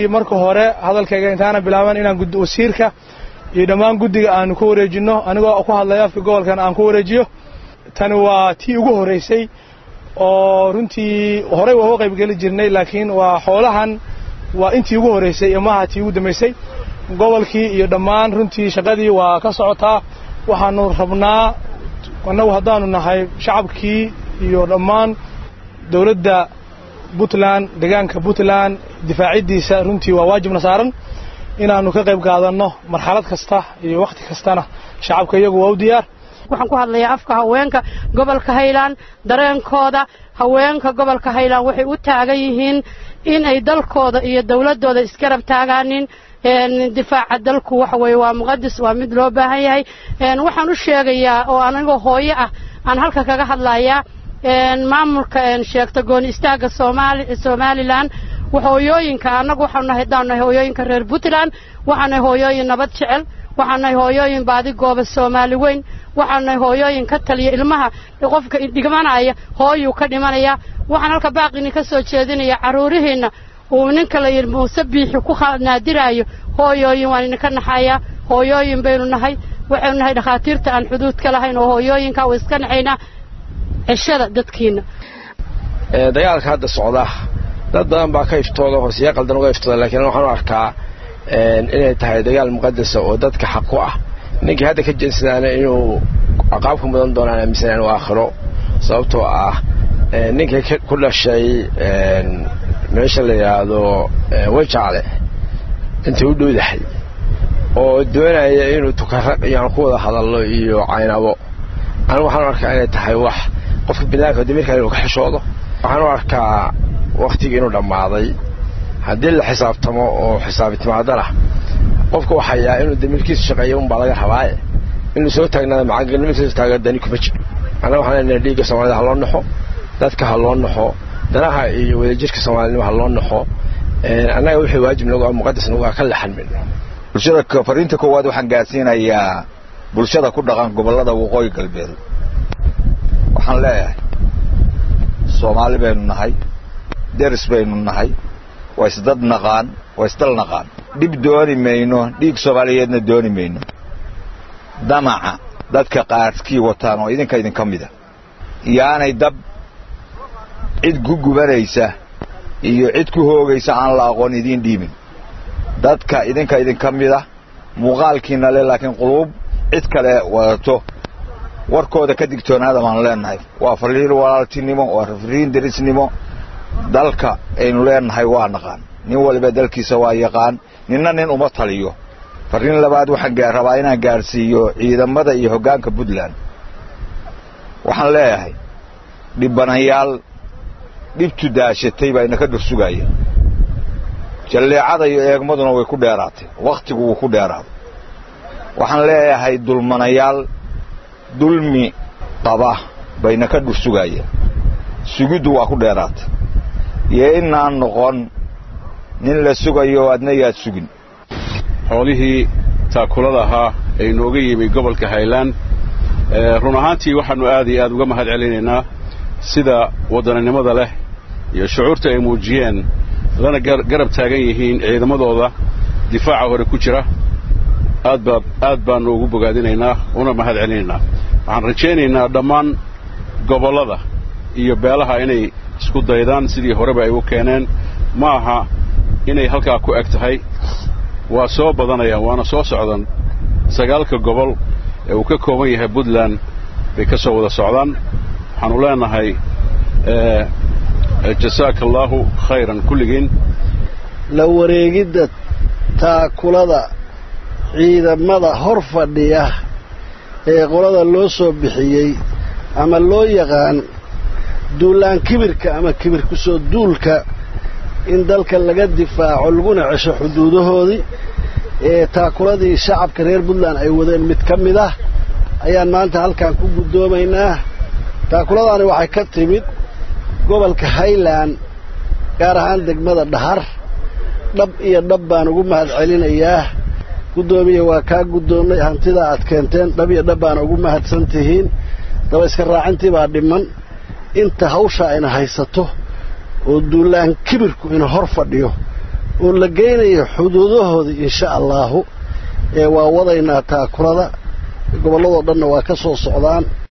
marka hore hadalkayga intaana bilaaban inaan wasiirka iyo dhammaan guddiga aanu ku wareejinno anigoo ku hadlaya afka gobolkan aan ku wareejiyo tani waa tii ugu horraysay oo runtii horey waa uga qaybgeli jirnay laakiin waa xoolahan waa intii ugu horraysay iyo maaha tii ugu dambaysay gobolkii iyo dhammaan runtii shaqadii waa ka socotaa waxaanu rabnaa annagu haddaanu nahay shacabkii iyo dhammaan dowladda puntland deegaanka puntland difaaciddiisa runtii waa waajibna saaran inaannu ka qayb qaadanno marxalad kasta iyo wakhti kastana shacabka iyagu waa u diyaar waxaan ku hadlayaa afka haweenka gobolka haylaan dareenkooda haweenka gobolka haylaan waxay u taagan yihiin in ay dalkooda iyo dawladdooda isgarab taagaanin difaaca dalku waxa weeye waa muqadis waa mid loo baahan yahay waxaan u sheegayaa oo anigoo hooyo ah aan halka kaga hadlayaa maamulka sheegta gooni istaagga somalilan hooyooyinka annagu waxaanu nahay haddaan nahay hooyooyinka reer puntland waxaan nahay hooyooyin nabad jecel waxaan nahay hooyooyin baadi gooba soomaali weyn waxaan nahay hooyooyin ka taliya ilmaha qofka dhigmanaya hooyuu ka dhimanaya waxaan halka baaqini ka soo jeedinaya carruurihiinna uu ninka la yidhi muuse biixi ku naadiraayo hooyooyin waan idinka naxayaa hooyooyin baynu nahay waxaynu nahay dhakhaatiirta aan xuduudka lahayn oo hooyooyinka way iska naxaynaa ceshada dadkiina dagaalka hadda socda dad badan baa ka iftooda hoosiya qaldan uga iftooda laakiin waxaan u arkaa inay tahay dagaal muqadasa oo dadka xaq ku ah ninkii hadda ka jeensadaana inuu caqaabka mudan doonaan aaminsanaa inuu aakhiro sababtoo ah ninkii ku dhashay meesha la yidhaahdo wajacle intay u dhowdahay oo doonaya inuu tukaraq iyo aan ku wada hadalno iyo caynabo anigu waxaan u arkaa inay tahay wax qofka binaadamka damiirkan inuu ka xishoodo waxaan u arkaa wakhtigii inuu dhammaaday haddii la xisaabtamo oo xisaabitimaadana qofka waxayaa inuu damiirkiisa shaqeeyo unbaa laga rabaaye inuu soo taagnaada macaangelnimadiisa taaga dani kuma jiro annaga waxaan leenahay dhiigga soomaalida ha loo naxo dadka ha loo naxo danaha iyo wadajirka soomaalinimo ha loo naxo annaga wixii waajib nagu ah muqadas nagu ah ka laxan mayno bulshada fariinta koowaad waxaan gaarsiinayaa bulshada ku dhaqan gobollada waqooyi galbeed waxaan leeyahay soomaali baynu nahay deris baynu nahay waa isdad naqaan waa isdal naqaan dhib dooni mayno dhiig soomaaliyeedna dooni mayno damaca dadka qaarkii wataan oo idinka idinka mida yaanay dab cid ku gubanaysa iyo cid ku hoogaysa aan la aqoon idiin dhiibin dadka idinka idinka mida muuqaalkiina le laakiin quluub cid kale wadato warkooda ka digtoonaada baan leennahay waa fariin walaaltinimo waa fariin derisnimo dalka aynu leennahay waa naqaan nin waliba dalkiisa waa yaqaan ninna nin uma taliyo fariin labaad waxaan rabaa inaan gaarsiiyo ciidamada iyo hoggaanka puntland waxaan leeyahay dhibbanayaal dhibtu daashatay baa inaka dhursugaya jalleecada iyo eegmaduna way ku dheeraatay wakhtigu wuu ku dheeraaday waxaan leeyahay dulmanayaal dulmi qaba bayna ka dhursugaya sugiddu waa ku dheeraatay iyo inaan noqon nin la sugayo adna yaad sugin xoolihii taakulada ahaa ee inooga yimi gobolka haylaan run ahaantii waxaannu aad iyo aad uga mahad celinaynaa sida waddananimada leh iyo shucuurta ay muujiyeen lana garab taagan yihiin ciidamadooda difaaca hore ku jira aad baa aad baannu ugu bogaadinaynaa una mahad celinaynaa waxaan rajaynaynaa dhammaan gobollada iyo beelaha inay isku daydaan sidii horeba ay u keeneen ma aha inay halkaa ku eg tahay waa soo badanayaan waana soo socdaan sagaalka gobol ee uu ka kooban yahay puntland bay ka soo wada socdaan waxaannu leenahay jasaaka allaahu khayran kulligiin la wareegidda taakulada ciidamada hor fadhiya ee qolada loo soo bixiyey ama loo yaqaan duulaan kibirka ama kibir ku soo duulka in dalka laga difaaco laguna cesho xuduudahoodii ee taakuladii shacabka reer puntland ay wadeen mid ka mid ah ayaan maanta halkan ku guddoomaynaa taakuladaani waxay ka timid gobolka highland gaar ahaan degmada dhahar dhab iyo dhab baan ugu mahad celinayaa guddoomiya waa kaa guddoonnay hantidaa aad keenteen dhab iyo dhab baana ugu mahadsan tihiin daba iska raacintii baa dhiman inta hawshaa ina haysato oo duulaan kibirku ina hor fadhiyo oo la geynayo xuduudahooda insha allaahu ee waa wadaynaa taakulada gobolladoo dhanna waa ka soo socdaan